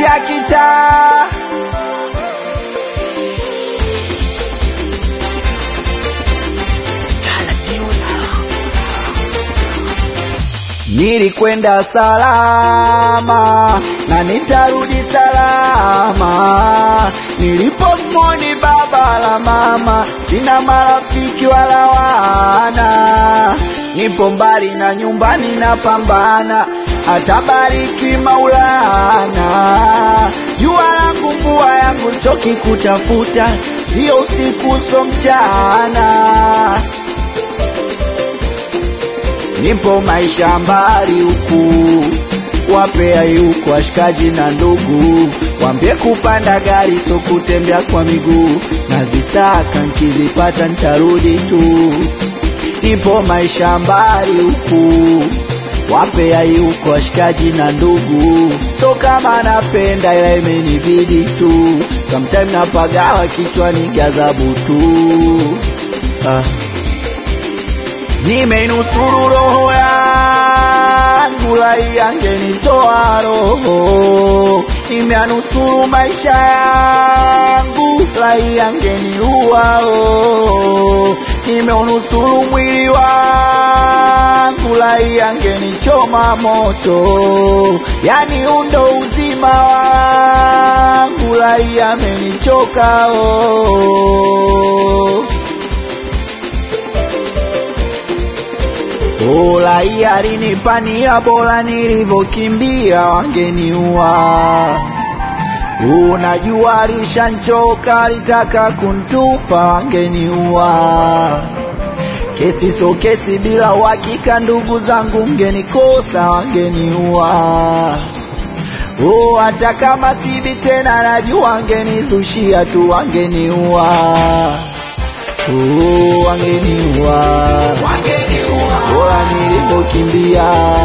vya kitaa Nilikwenda salama na nitarudi salama. Nilipomwoni baba la mama, sina marafiki wala wana. Nipo mbali na nyumbani napambana, atabariki Maulana. Jua langu mvua yangu choki kutafuta, sio usiku so mchana nipo maisha mbali huku, wapea yuko washikaji na ndugu, wambie kupanda gari so kutembea kwa miguu, na zisaka nkizipata ntarudi tu. Nipo maisha mbali huku, wapea yuko washikaji na ndugu, so kama napenda ila imenibidi tu, sometime napagawa kichwani gazabu tu ah. Nimenusuru roho yangu, lai angenitoa roho. Nimeanusuru maisha yangu, lai angeniua oh. Nimeunusuru mwili wangu, lai angenichoma moto. Yani undo uzima wangu, lai amenichoka oh. Ola alinipania bora nilivyokimbia wangeniua. Unajua alishanchoka alitaka kuntupa wangeniua. Kesi so kesi bila uhakika, ndugu zangu mgenikosa wangeniua. Oh, hata kama sibi tena najua wangenizushia tu wangeniua. Oh, wangeniua bora nilivyokimbia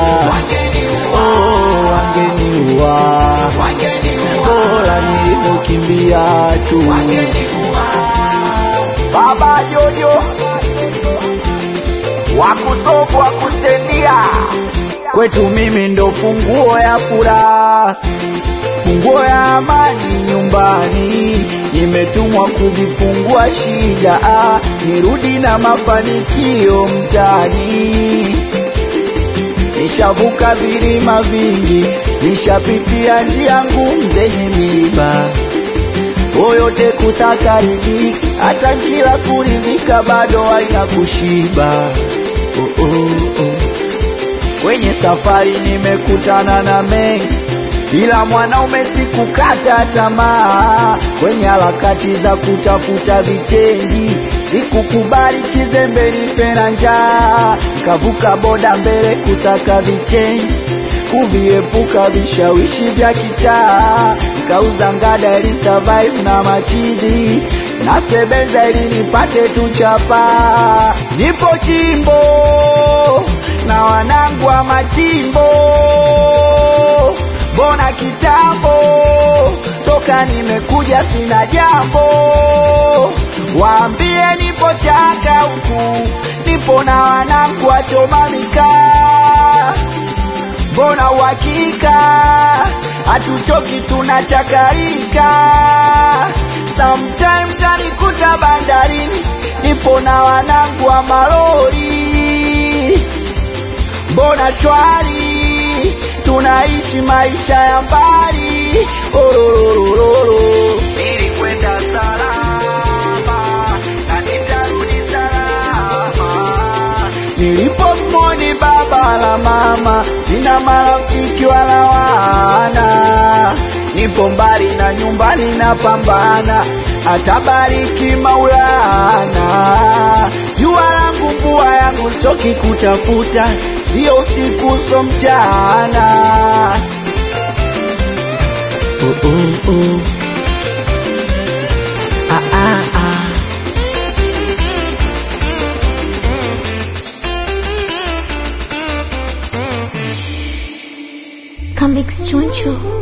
oh, wangeniua bora nilivyokimbia tu baba jojo wakusofu wakustendia kwetu mimi ndo funguo ya furaha funguo ya amani nyumbani nimetumwa kuzifungua shida ah, nirudi na mafanikio mtani nishavuka vilima vingi nishapitia njia ngumu zenye miiba oyote kutaka riziki hata kila kuridhika bado haina kushiba oh, oh, oh. kwenye safari nimekutana na mengi ila mwanaume sikukata tamaa kwenye harakati za kutafuta vichenji, sikukubali kizembe nife na njaa, nikavuka boda mbele kusaka vichenji, kuviepuka vishawishi vya kitaa, nikauza ngada ili survive na machizi nasebenza ili nipate tu chapa, nipo chimbo na wanangu wa machimbo mbona kitambo toka nimekuja sina jambo, waambie nipo chaka huku, nipo na wanangu wachoma mikaa, mbona uhakika hatuchoki tunachakarika, sometime tanikuta bandarini, nipo na wanangu wa malori, mbona shwari tunaishi maisha ya mbali ororororo. Nilikwenda salama na nitarudi salama. Nilipomwoni baba la mama, sina marafiki wala wana. Nipo mbali na nyumbani napambana, atabariki Maulana. Jua langu mvua yangu choki kutafuta sio usiku so mchana. Oh, oh, oh. Ah, ah, ah. Come Choncho.